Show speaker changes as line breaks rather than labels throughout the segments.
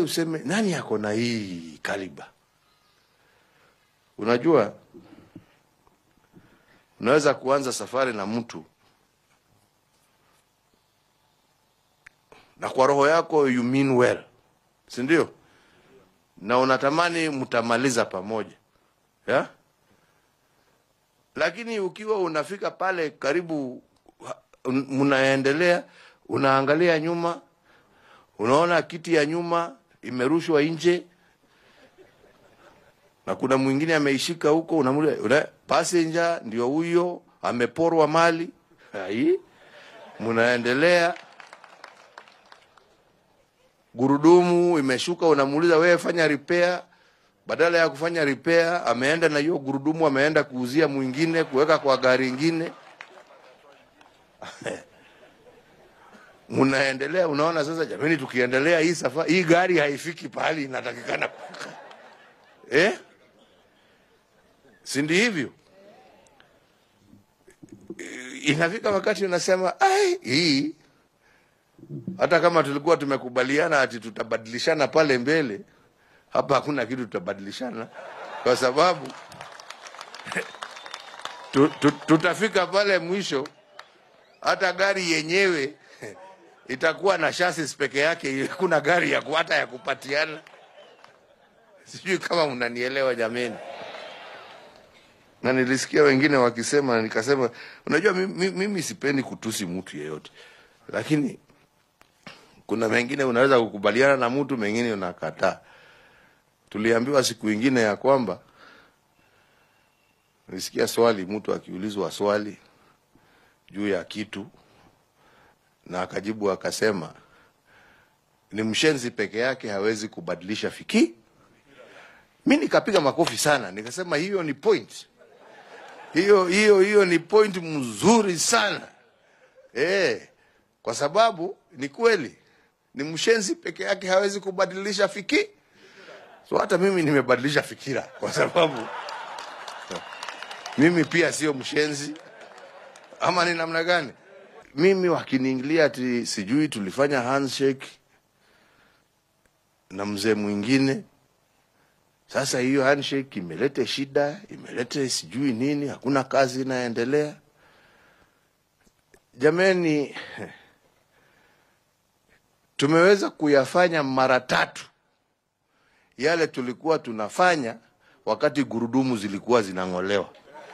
useme nani ako na hii kaliba. Unajua, unaweza kuanza safari na mtu na kwa roho yako you mean well, si ndio? Na unatamani mtamaliza pamoja yeah? Lakini ukiwa unafika pale karibu, un- mnaendelea, unaangalia nyuma, unaona kiti ya nyuma imerushwa nje na kuna mwingine ameishika huko, unamuuliza una, passenger ndio huyo ameporwa mali hai, mnaendelea gurudumu imeshuka, unamuuliza wewe, fanya repair. Badala ya kufanya repair, ameenda na hiyo gurudumu, ameenda kuuzia mwingine, kuweka kwa gari ingine. Mnaendelea, unaona sasa, jamani, tukiendelea hii safari, hii gari haifiki pahali inatakikana kufika eh? si ndi hivyo? Inafika wakati unasema ai, hii hata kama tulikuwa tumekubaliana ati tutabadilishana pale mbele, hapa hakuna kitu tutabadilishana, kwa sababu tu, tu, tutafika pale mwisho, hata gari yenyewe itakuwa na chassis peke yake, hakuna gari ya ku- hata ya kupatiana. Sijui kama mnanielewa jameni. Na nilisikia wengine wakisema, na nikasema, unajua mimi, mimi sipendi kutusi mtu yeyote, lakini kuna mengine unaweza kukubaliana na mtu, mengine unakataa. Tuliambiwa siku ingine ya kwamba, nilisikia swali, mtu akiulizwa swali juu ya kitu na akajibu akasema, ni mshenzi peke yake hawezi kubadilisha fiki. Mi nikapiga makofi sana, nikasema hiyo ni point, hiyo hiyo hiyo ni point mzuri sana eh, kwa sababu ni kweli ni mshenzi peke yake hawezi kubadilisha fiki. So hata mimi nimebadilisha fikira, kwa sababu mimi pia sio mshenzi, ama ni namna gani? Mimi wakiniingilia ati sijui tulifanya handshake na mzee mwingine, sasa hiyo handshake imelete shida, imelete sijui nini, hakuna kazi inaendelea. Jameni, tumeweza kuyafanya mara tatu yale tulikuwa tunafanya wakati gurudumu zilikuwa zinang'olewa.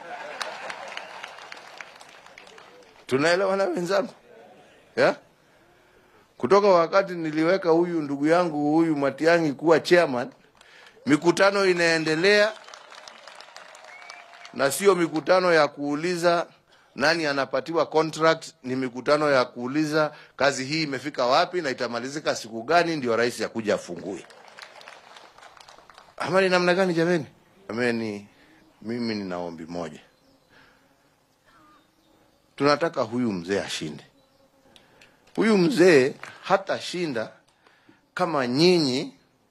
Tunaelewana wenzangu yeah? Kutoka wakati niliweka huyu ndugu yangu huyu Matiang'i kuwa chairman, mikutano inaendelea na sio mikutano ya kuuliza nani anapatiwa contract, ni mikutano ya kuuliza kazi hii imefika wapi na itamalizika siku gani, ndio rais akuja afungue. Ama ni namna gani jameni? Jameni, mimi nina ombi moja, tunataka huyu mzee ashinde. Huyu mzee hatashinda kama nyinyi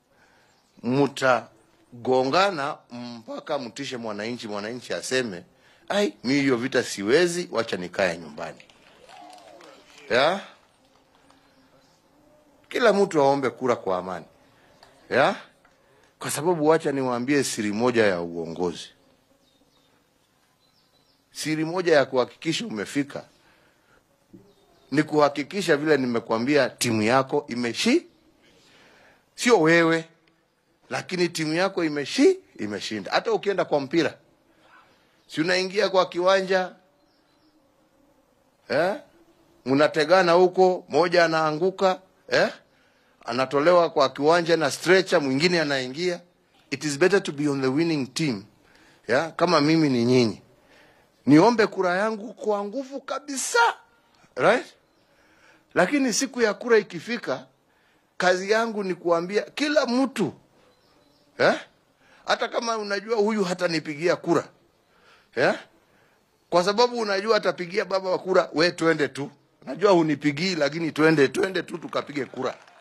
mtagongana mpaka mtishe mwananchi, mwananchi aseme ai, mi hiyo vita siwezi, wacha nikae nyumbani ya kila mtu aombe kura kwa amani ya kwa sababu wacha niwaambie siri moja ya uongozi, siri moja ya kuhakikisha umefika ni kuhakikisha vile nimekwambia, timu yako imeshi, sio wewe, lakini timu yako imeshi imeshinda. Hata ukienda kwa mpira, si unaingia kwa kiwanja eh? mnategana huko, moja anaanguka eh? anatolewa kwa kiwanja na stretcher, mwingine anaingia. It is better to be on the winning team ya kama mimi ni nyinyi, niombe kura yangu kwa nguvu kabisa, right? Lakini siku ya kura ikifika, kazi yangu ni kuambia kila mtu eh? hata kama unajua huyu hatanipigia kura eh? kwa sababu unajua atapigia baba wa kura, we twende tu, najua hunipigii, lakini twende twende tu tukapige kura.